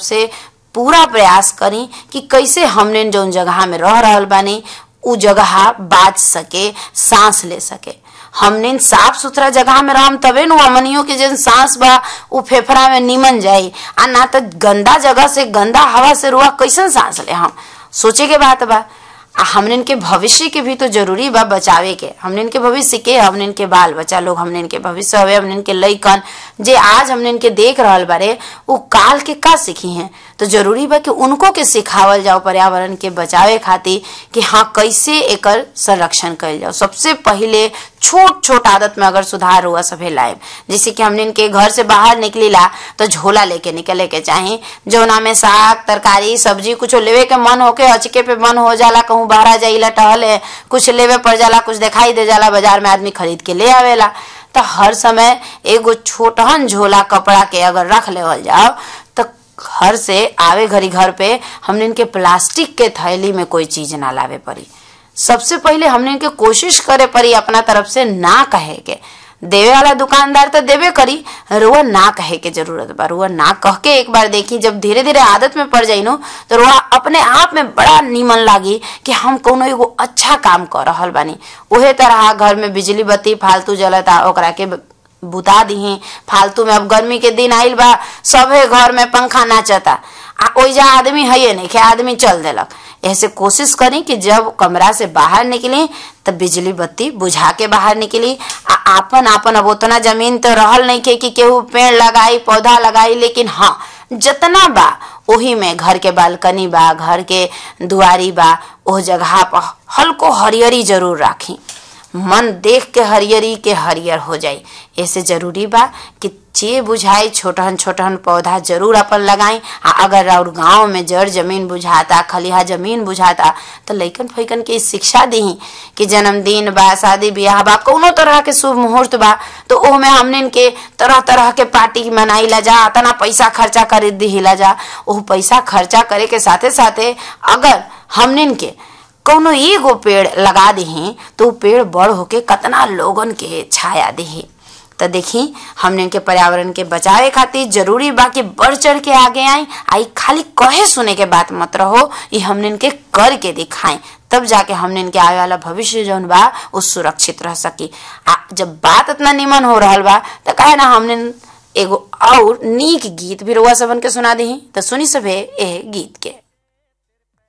से पूरा प्रयास करी कि कैसे हमने जौन जगह में रह रहल बानी उ जगह बाच सके सांस ले सके हमने साफ सुथरा जगह में रहम तबे नु हमनियों के जन सांस बा उ फेफड़ा में निमन जाई आ ना तो गंदा जगह से गंदा हवा से रुआ कैसन सांस ले हम सोचे के बात बा आ हमने के भविष्य के भी तो जरूरी बा बचावे के हमने के भविष्य के हमने के बाल बच्चा लोग हमने के भविष्य हवे हमने के लइकन जे आज हमने के देख रहल बारे उ काल के का सीखी हैं तो जरूरी बा कि उनको के सिखावल जाओ पर्यावरण के बचावे खातिर कि हाँ कैसे एकर संरक्षण कल जाओ सबसे पहले छोट छोट आदत में अगर सुधार हुआ सभे लाइब जैसे कि हमने इनके घर से बाहर निकलीला तो झोला लेके निकले के चाही जौना में साग तरकारी सब्जी कुछ लेवे के मन होके अचके पे मन हो जाला कहूँ बाहर जाइला टहले कुछ लेवे पड़ जाला कुछ दिखाई दे जाला बाजार में आदमी खरीद के ले आवेला तो हर समय एगो छोटहन झोला कपड़ा के अगर रख लेवल जाओ तो घर से आवे घरी घर पे हमने इनके प्लास्टिक के थैली में कोई चीज ना लावे पड़ी सबसे पहले हमने इनके कोशिश करे पड़ी अपना तरफ से ना कहे के देवे वाला दुकानदार तो देवे करी रुआ ना कहे के जरूरत बा रुआ ना कह के एक बार देखी जब धीरे धीरे आदत में पड़ जाई नो तो रुआ अपने आप में बड़ा नीमन लागी कि हम कोनो एगो अच्छा काम कर रहल बानी उहे तरह घर में बिजली बत्ती फालतू जलता ओकरा के बुता दीही फालतू में अब गर्मी के दिन आइल बा सभे घर में पंखा नाचता आ ओइजा आदमी है नहीं के आदमी चल देलक ऐसे कोशिश करी कि जब कमरा से बाहर निकली तब बिजली बत्ती बुझा के बाहर निकली आ आपन आपन अब उतना जमीन तो रहल नहीं के कि केहू पेड़ लगाई पौधा लगाई लेकिन हाँ जितना बा ओही में घर के बालकनी बा घर के दुआरी बा ओह जगह पर हल्को हरियरी जरूर राखी मन देख के हरियरी के हरियर हो जाई ऐसे जरूरी बा कि जे बुझाई छोटहन छोटहन पौधा जरूर अपन लगाई आ अगर और गांव में जड़ जमीन बुझाता खलिहा जमीन बुझाता तो लइकन फैकन के शिक्षा दी कि जन्मदिन बा शादी ब्याह बा कोनो तरह के शुभ मुहूर्त बा तो ओमे हमने के तरह तरह के पार्टी मनाइला जा तना पैसा खर्चा कर दिहिला जा ओह पैसा खर्चा करे के साथे साथे अगर हमने के कौनो एगो पेड़ लगा दही तो उ पेड़ बड़ होके कतना लोगन के छाया दही तो देखी हमने के पर्यावरण के बचावे खातिर जरूरी बा कि बढ़ चढ़ के आगे आई आई खाली कहे सुने के बात मत रहो ये हमने के कर के दिखाएं तब जाके हमने इनके आने वाला भविष्य जौन बा वो सुरक्षित रह सकी आ जब बात इतना निमन हो रहा बा तो कहे ना हमने एगो और नीक गीत भी रुआ सबन के सुना दी तो सुनी सभे ए गीत के